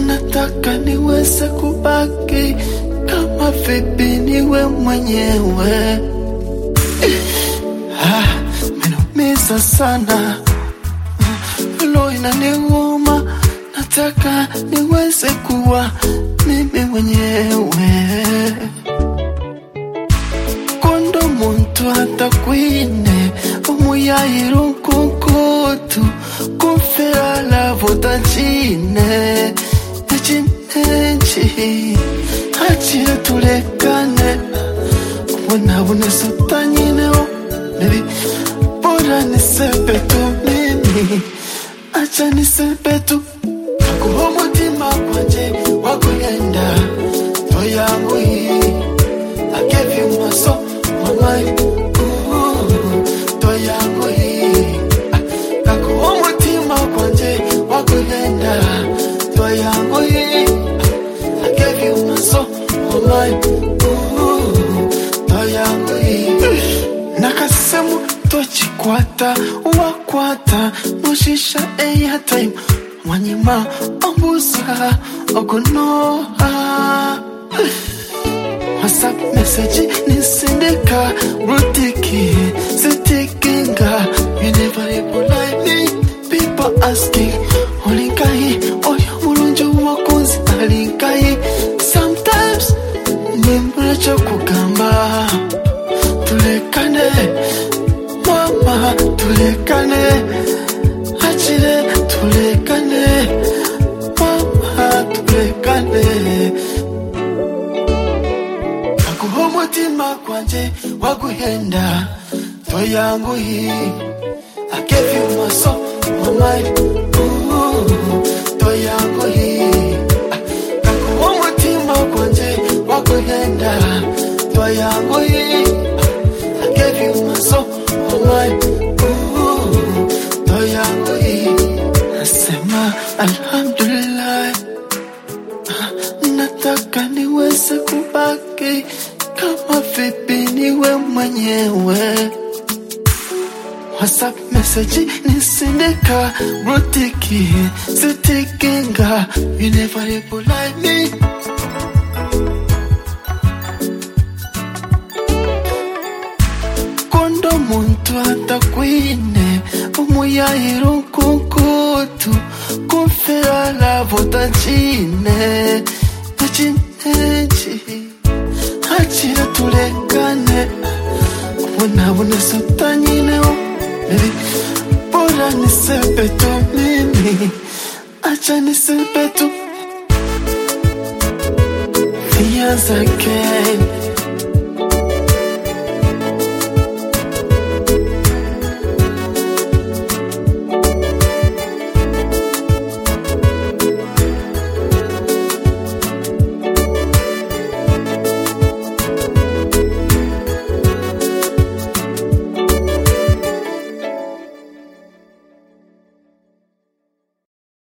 nataka niweze kubaki kama vipi niwe mwenyewe. Ah, Menumiza sana lo inaniuma, nataka niweze kuwa mimi mwenyewe kondo muntu atakwine umuyayira unkunkutu kumfera lavotacine ecinenci acire tulekane ubonabona sutanyineho bebi bora nisepetu mimi acha nisepetu akuho umutima kwanje wakuyenda toyangu hii I gave you my soul, my mind, ooh, to yangu hii. Kakuwa umutima kwanje wakugenda, to yangu hii. I gave you my soul, my mind, ooh, to yangu hii. Nakasemu tochikwata, wakwata, mushisha airtime, mwanyima ombuza, ogunoha. WhatsApp message nisindika rutiki sitikinga you never reply me people asking olinkai oyo mulungi wakunzi alinkai sometimes nimbula kyokugamba tulekane mama tulekane akire tulekane mama tulekane akuho umutima kwanje waguhenda toyangu hii I gave you my soul, my mind, ooh, toyangu hii akuho umutima kwanje waguhenda toyangu hii I gave you my soul, my mind, ooh, toyangu hii nasema alhamdulillah nataka niweze kubaki kama vipi niwe mwenyewe. WhatsApp message nisindika rutiki sitikinga you never reply me kondo muntu atakwine umuyayira unkunkutu kumfera lavotacine ecinenci acira tulekane ubonabona sutanyineho bebi bora nisepetu mimi acha nisepetu Fears again